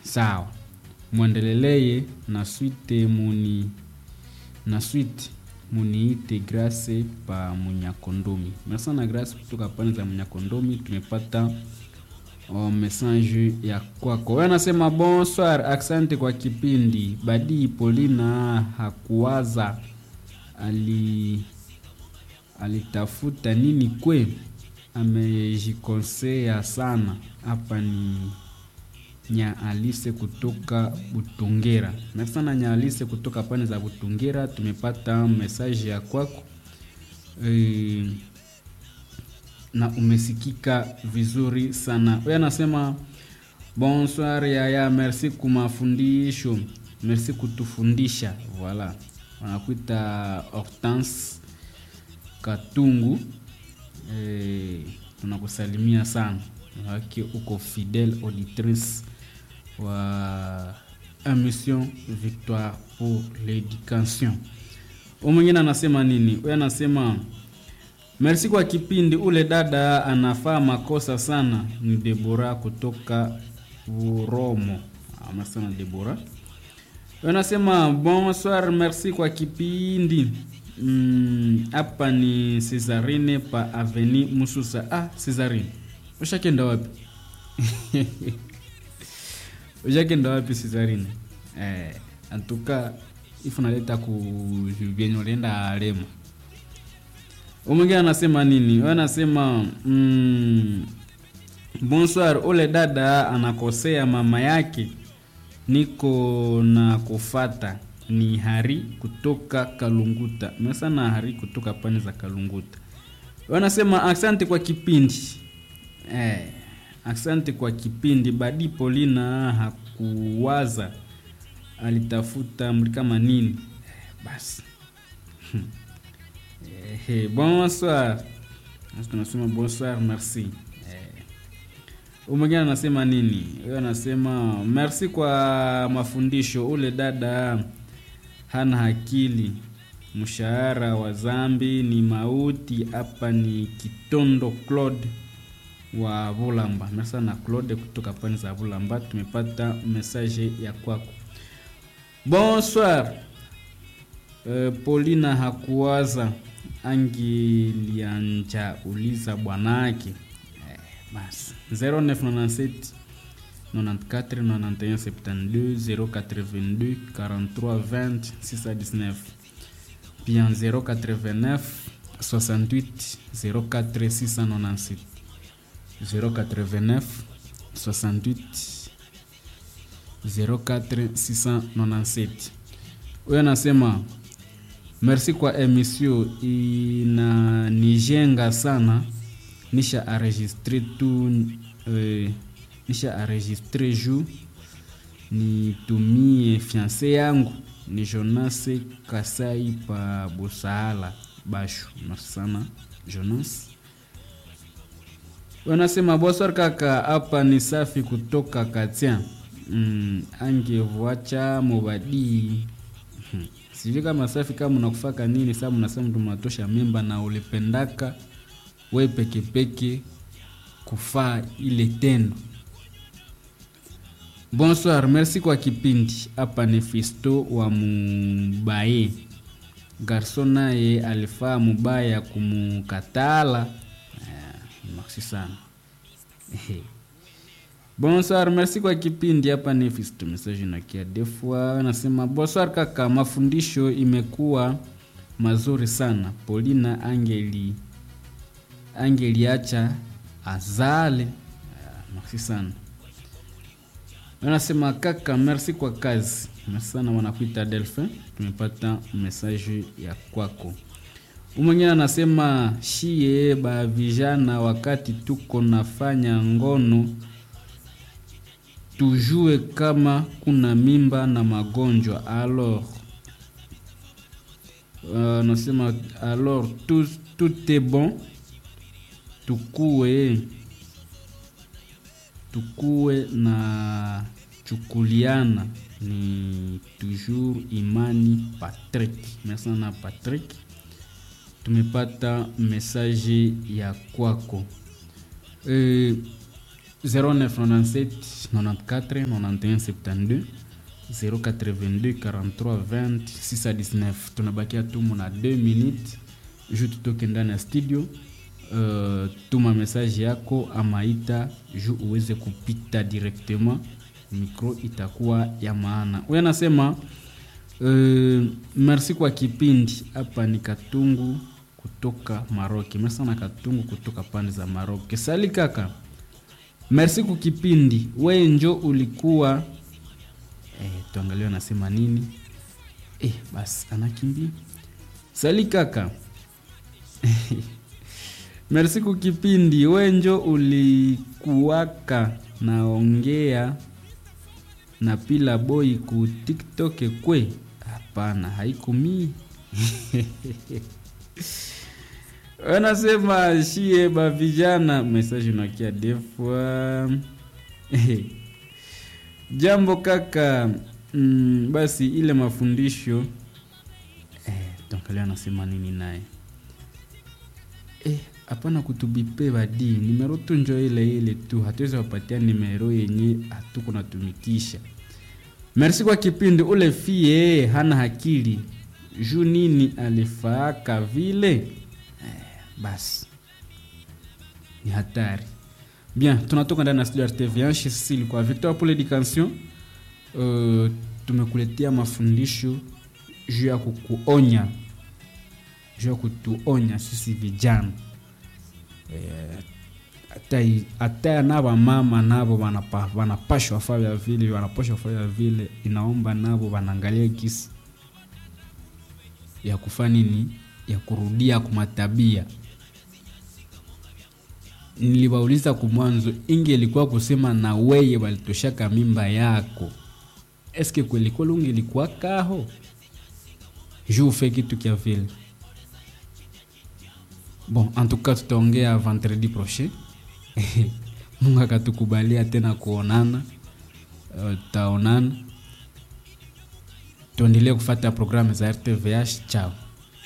sawa mwendeleleye na swite muni na swite muniite grace pa munyakondomi merci na grace kutoka pande za munyakondomi tumepata oh, message ya kwako wewe anasema bonsoir asante kwa kipindi badii polina hakuwaza ali alitafuta nini kwe amejikosea sana hapa ni nya alise kutoka butungera merci sana nya alise kutoka pande za butungera tumepata message ya kwako e, na umesikika vizuri sana huyo anasema bonsoir yaya merci kumafundisho merci kutufundisha voilà wanakuita hortense katungu e, tunakusalimia sana wake uko fidèle auditrice wa émission victoire pour l'éducation u mwingine anasema nini huyo anasema merci kwa kipindi ule dada anafaa makosa sana ni debora kutoka uromo amasana debora anasema bonsoir merci kwa kipindi hapa mm, ni cesarine pa aveni mususa ah cesarine ushakenda wapi ushakenda wapi cesarine eh, antuka ifu naleta kuvyenye ulienda lema umwingine anasema nini anasema mm, bonsoir ule dada anakosea mama yake niko na kufata ni hari kutoka kalunguta mesana hari kutoka pani za kalunguta wanasema asante kwa kipindi eh, asante kwa kipindi badi polina hakuwaza alitafuta mli kama nini eh, basi eh, eh, bonsoir tunasema bonsoir merci umwingine anasema nini huyo anasema merci kwa mafundisho ule dada hana akili mshahara wa zambi ni mauti hapa ni kitondo claude wa vulamba merci sana claude kutoka pani za vulamba tumepata message ya kwako bonsoir uh, polina hakuwaza angilianja uliza bwanake eh, basi 0997 94 91 72 082 43 20 619 bien 089 68 04 697 089 68 04 697 huyo anasema merci kwa emission inanijenga sana nisha enregistre tu eh, nisha enregistre ju nitumie fiance yangu ni jonas kasai pa busahala bashu merci sana jonas wanasema boswar kaka hapa ni safi kutoka katia mm, angevuacha mubadii hmm. sijui kama safi kama unakufaka nini saa mnasema tumatosha mimba na ulipendaka we pekepeke kufaa ile tendo bonsoir merci kwa kipindi hapa ni fisto wa mubaye garso naye alifaa mubaya kumukatala eh, merci sana bonsoir merci kwa kipindi hapa ni fisto message nakia defua nasema bonsoir kaka mafundisho imekuwa mazuri sana polina angeli angeliacha azale uh, merci sana anasema kaka merci kwa kazi merci sana wanakuita delphin tumepata message ya kwako umwengine anasema shie ba vijana wakati tuko nafanya ngono tujue kama kuna mimba na magonjwa alors anasema uh, alors tout, tout est bon tukue tukue na chukuliana ni toujours imani patrick merci sana patrick tumepata mesaje ya kwako e, 0997 94 91 72 082 43 20 619 tunabakia tumu na 2 minutes ju tutoke ndani ya studio uh, tuma message yako ama ita ju uweze kupita directement micro itakuwa ya maana huyo anasema uh, merci kwa kipindi hapa ni katungu kutoka maroki merci sana katungu kutoka pande za maroki sali kaka merci kwa kipindi we njo ulikuwa eh, tuangalie anasema nini eh, basi anakimbia sali kaka merci kwa kipindi wenjo ulikuwaka naongea na pila boy ku tiktok kwe hapana haikumii wanasema shie ba vijana message unakia defwa jambo kaka mm, basi ile mafundisho eh, tuangalia anasema nini naye eh, hapana kutubipe badi nimero tu njo ile ile tu hatuwezi wapatia nimero yenye hatuko natumikisha merci kwa kipindi ule fie hana akili juu nini alifaaka vile eh, basi ni hatari bien tunatoka ndani ya studio ya rtv sisi ilikuwa victor pour l'éducation uh, tumekuletea mafundisho juu ya kukuonya juu ya kutuonya sisi vijana hata eh, na wamama navo wanapashwa fanya vile wanapashwa fanya vile inaomba navo wanaangalia kisi ya kufanya nini ya kurudia kumatabia niliwauliza kumwanzo inge ilikuwa kusema na weye walitoshaka mimba yako eske kweli kweli ungelikuwa kaho juu ufe kitu kya vile bon en tout cas tutaongea vendredi prochain mungu akatukubalia tena kuonana tutaonana uh, tuendelee kufata programu za rtvh chao